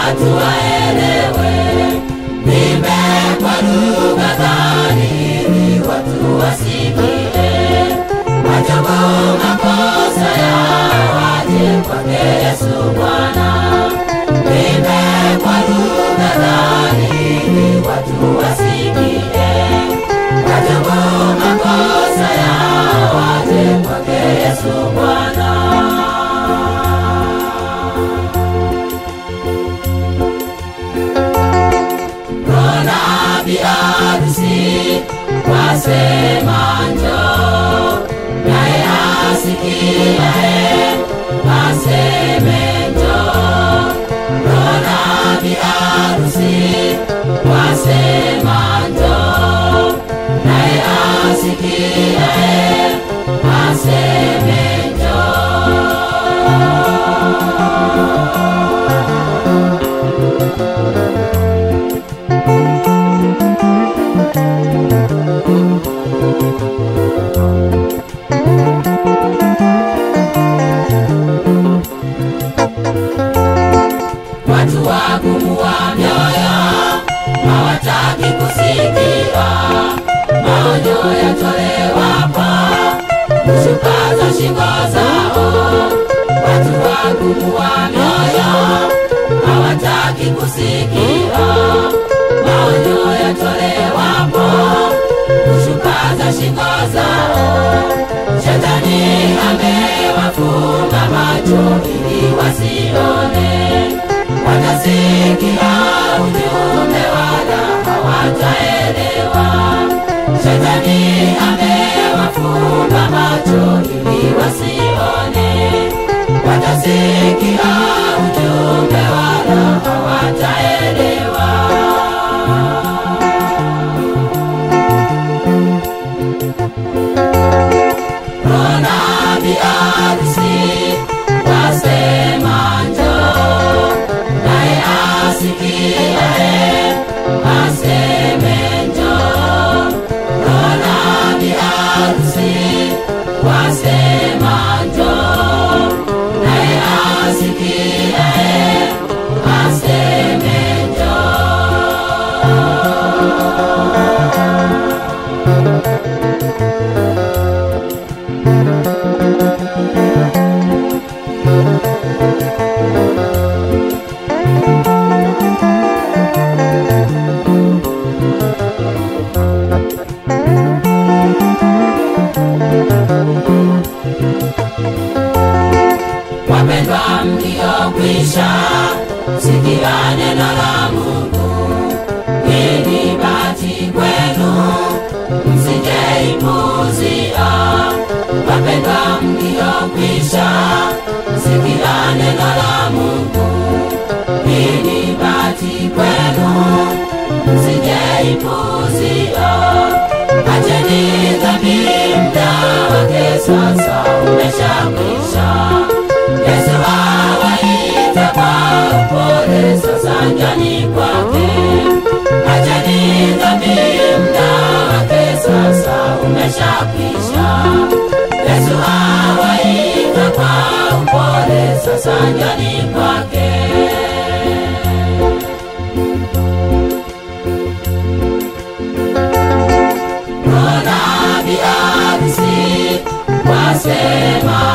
watu waelewe. Nimbe kwa lugha gani ili watu wasikie. Watubu makosa yao waje kwake Yesu Bwana. Nimbe kwa lugha gani ili watu wasikie. Watubu makosa yao waje kwake Yesu Bwana. Mbona biharusi wasema njoo, naye asikiaye aseme njoo. Mbona biharusi wasema njoo, naye asikiaye aseme njoo. Watu wagumu wa mioyo hawataki kusikia maonyo yatolewapo, kushupaza shingo zao. Watu wagumu wa mioyo hawataki kusikia maonyo yatolewapo, kushupaza shingo zao. Shetani amewafumba macho ili wasione watasikia ujumbe wala hawataelewa. Shetani amewafumba macho ili wasione, watasikia ujumbe wala hawataelewa. Mbona biharusi wasema njoo, naye asikiaye aseme njoo. Mbona biharusi wasema njoo, naye asikiaye aseme Wapendwa mliokwisha sikia neno la Mungu, hii ni bahati kwenu, msijeipuuzia. Wapendwa mliokwisha sikia neno la Mungu, hii ni bahati kwenu, msijeipuuzia. Acheni dhambi, muda wake sasa umeshakwisha. Yesu awaita kwa upole, sasa njoni kwake. Acheni dhambi, muda wake sasa umeshakwisha. Yesu awaita kwa upole, sasa njoni kwake. Mbona biharusi wasema